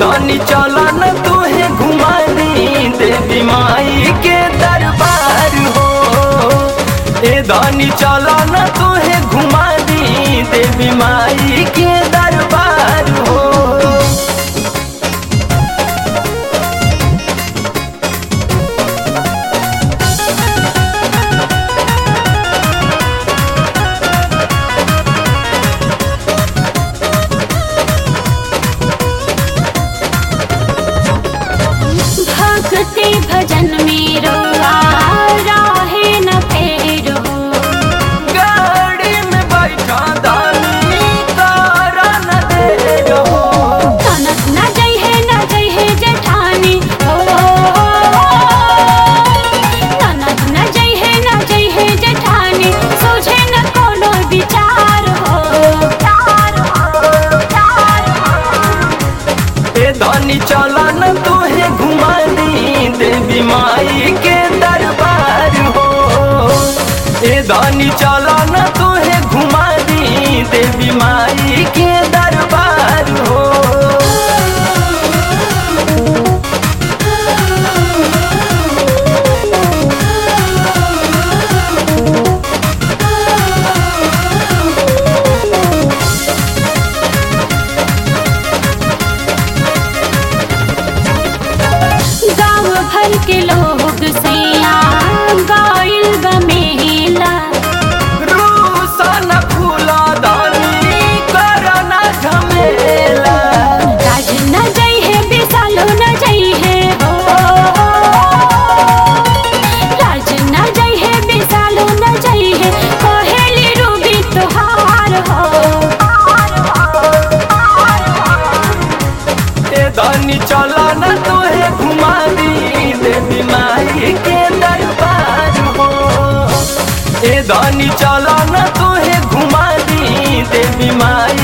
धनी चला न तुहे घुमा दी देवी माई के दरबार हो ए धनी चला न तुहे घुमा दी देवी माई के दरबार हो भक्ति भजन में रोआ राहे न फेरो गाड़ी में बैठा दानी तारा न दे रहो तनक न जई है न जई है जेठानी ओ तनक न जई है न जई है जेठानी सोझे न कोनो विचार हो चार हो चार हो ए धनी चला न तुहे घुमा दी देवी माई के दरबार हो ए धनी चला न तुहे घुमा दी देवी माई के दरबार हो गाँव भर के लोग सैया गाइल बमेला रूसन फूला दानी करना झमेला राज न जई है बेसालो न जई है हो राज न जई है बेसालो न जई है कहेली रूबी तोहार हो ए धनी चला न तुहे घुमा दी देवी माई के दरबार हो ए धनी चला न तुहे घुमा दी देवी माई